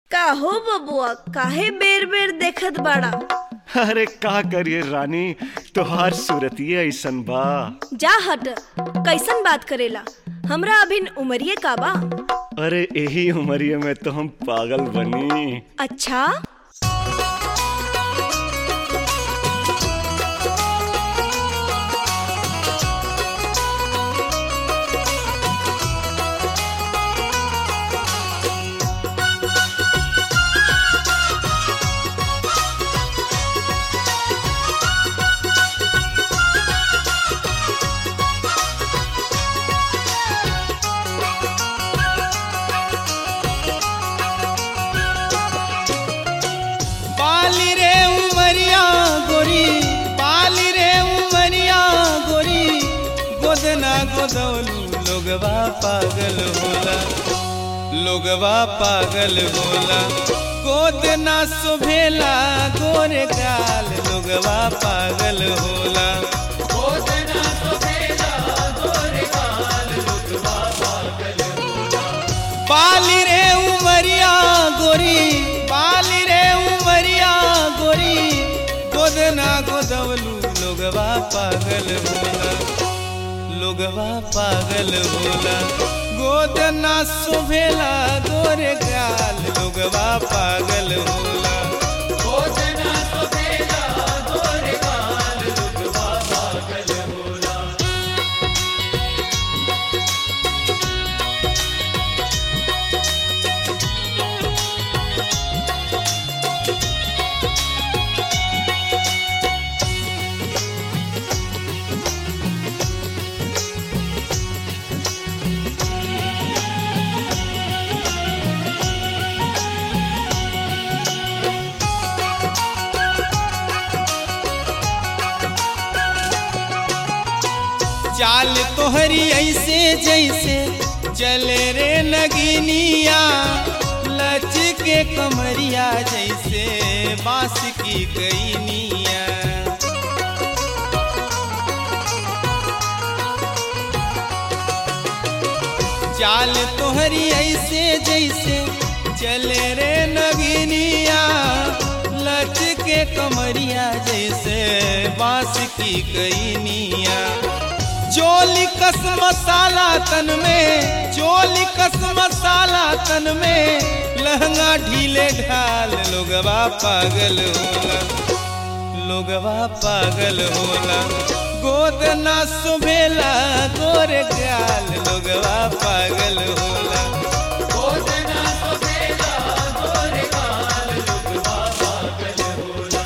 का हो बबुआ काहे बेर बेर देखत बाड़ा अरे का करिए रानी तोहार सूरतिये ऐसन बा जा हट कैसन बात करेला हमरा अभिन उमरिए का बा अरे यही उमरिए में तो हम पागल बनी अच्छा पाली रे उमरिया गोरी पाली रे उमरिया गोरी गोदना गोदौलू लोगवा पागल होला लोगवा पागल होला गोदना सुभेला गोरे गाल लोगवा पागल होला गोदना सुभेला गोरे गाल लोगवा पागल होला पाली रे उमरिया गोरी पाली रे उमरिया गोरी गोदना गोदवलू लोगवा पागल होला लोगवा पागल होला गोदना सुभेला गोरे गाल लोगवा पागल होला गोदना सुभेला गोरे गाल लोगवा पागल होला चाल तोहरी ऐसे जैसे चले रे नगिनिया लच के कमरिया जैसे बांस की कैनिया चाल तोहरी ऐसे जैसे चले रे नगिनिया लच के कमरिया जैसे बांस की कैनिया चोली कस मसाला तन में चोली कस मसाला तन में लहंगा ढीले ढाल लोगवा पागल होला लोगवा पागल होला गोद ना सुभेला गोरे गाल लोगवा पागल होला गोद ना सुभेला गोरे गाल लोगवा पागल होला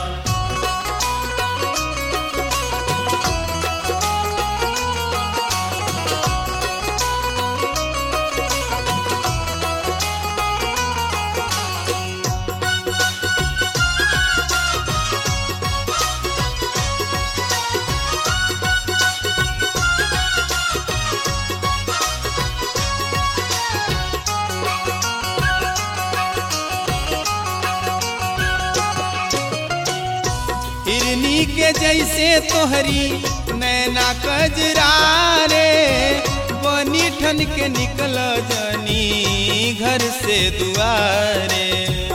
हिरनी के जैसे तोहरी नैना कजरा रे बनी ठन के निकल जनी घर से दुआरे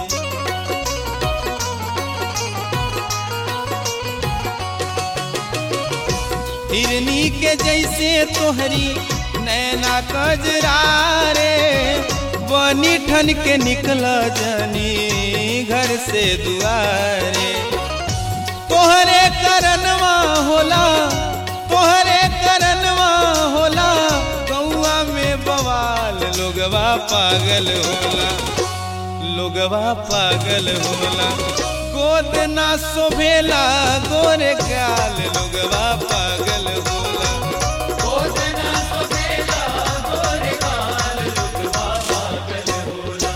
हिरनी के जैसे तोहरी नैना कजरा रे बनी ठन के निकल जनी घर से दुआरे तोहरे करनवा होला तोहरे करनवा होला गौआ में बवाल लोगवा पागल होला लोगवा पागल होला गोद ना शोभेला गोरे गाल लोगवा पागल होला गोद ना शोभेला गोरे गाल लोगवा पागल होला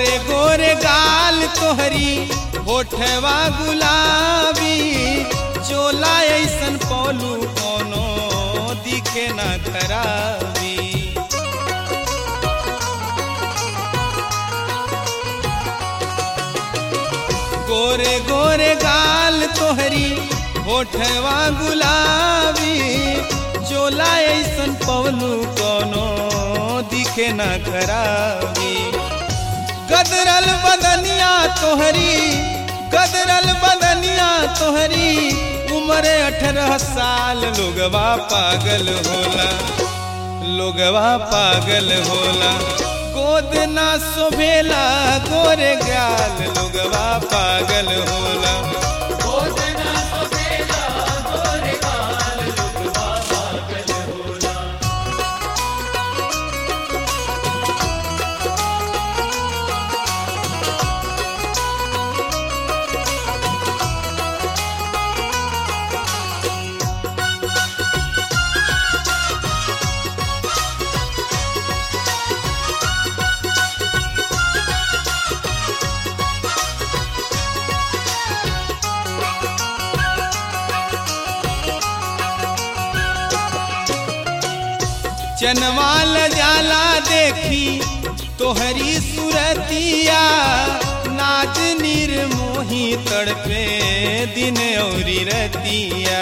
गोरे गोरे गाल तोहरी होठवा गुलाबी चोला ऐसन पौलू कोनो दिखे ना खराबी गोरे गोरे गाल तोहरी होठवा गुलाबी चोला ऐसन पवलू कोनो दिखे ना खराबी गदरल बदनिया तोहरी गदरल बदनिया तोहरी उम्र अठारह साल लोगवा पागल होला लोगवा पागल होला गोद ना शोभेला गोरे गाल लोगवा पागल होला चनवाल जाला देखी तोहरी सुरतिया नाच निर्मोही तड़पे दिन औरी रतिया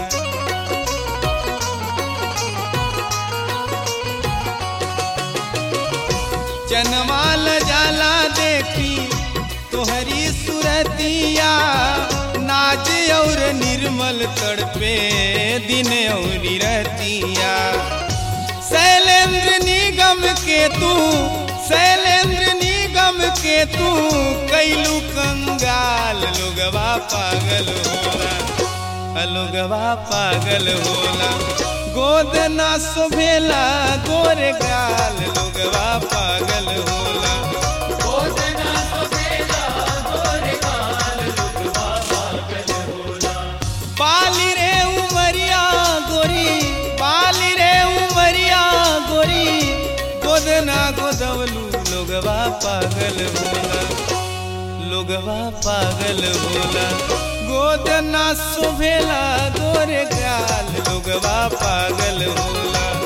चनवाल जाला देखी तोहरी सुरतिया नाच और निर्मल तड़पे दिन औरी रतिया शैलेंद्र निगम के तू शैलेंद्र निगम के तू कैलू कंगाल लोगवा पागल होला लोगवा पागल होला गोद ना शोभेला गोरे गाल लोगवा पागल होला पाली रे उमरिया गोरी पाली रे उमरिया गोरी गोदना गोदवलू लोगवा पागल होला लोगवा पागल होला गोदना शोभेला गोरे गाल लोगवा पागल होला